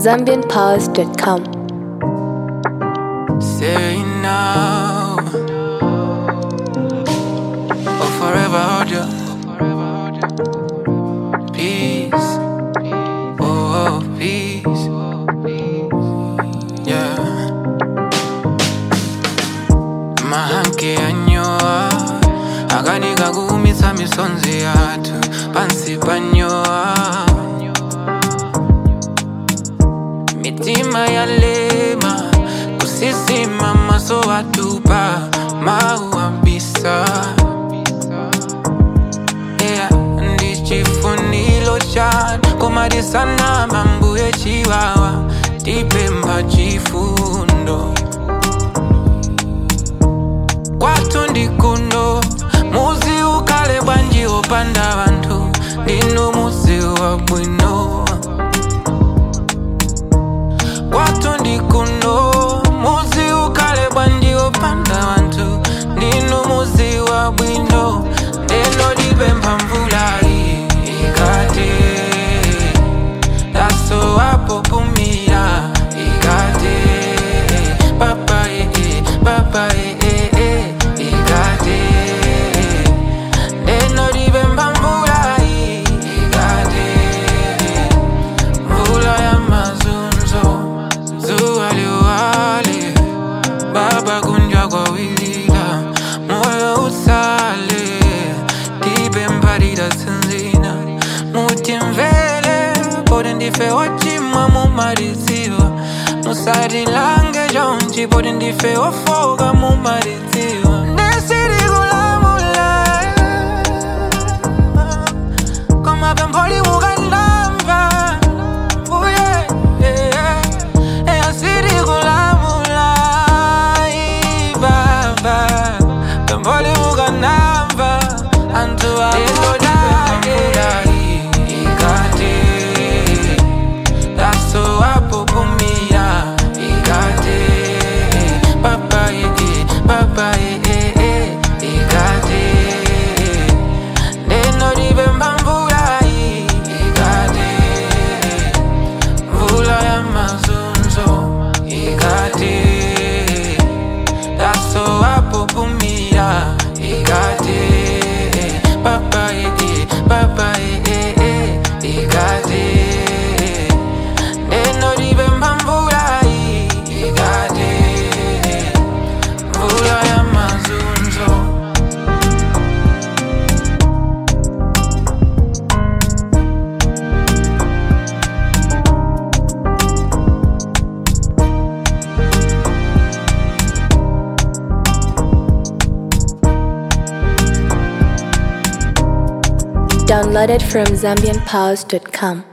zambianpowers.com. Say now or forever hold you. Peace, oh, oh peace, yeah. Mahanke anyoa akanika kuumisa misonzi yathu pansi panyoa mitima yalema kusisima maso watupa mauambisa yeah, ndichifunilo chanu komadisana mambuye chiwawa tipemba chifundo kwathu ndikuno muzi ukale bwanji opanda vanthu ndinu muzi wa bwino kwathu ndikuno muzi ukale bwanji opanda vanthu ndinu muzi wa bwino ndeno lipempha mvula iyi ikate daso wapopumira ikate papa ee papa ee ikate ndeno lipempha mvula iyi ikate mvula ya mazunzo zuwa liwale baba kunjwa kwa wilila moyo usale tipe mpalira tsinzina mutimvele poti ndife wachimwa mumaliziwa musatilange chonchi poti ndife wafoka mumaliziwa ndesirikulamula koma pempholi mukandamva mbuye eyasirikulamula ibaba pempholi mukandamva anthu akodake ikate daso wapopumira ikate papa ee papa ee ikate neno libemba mvula iyi ikate mvula ya mazunzo ikate daso wapopumira ikate papa ee papa ee ikate neno libemba mvula iyi ikate mvula ya mazunzo Downloaded from zambianpowers.com.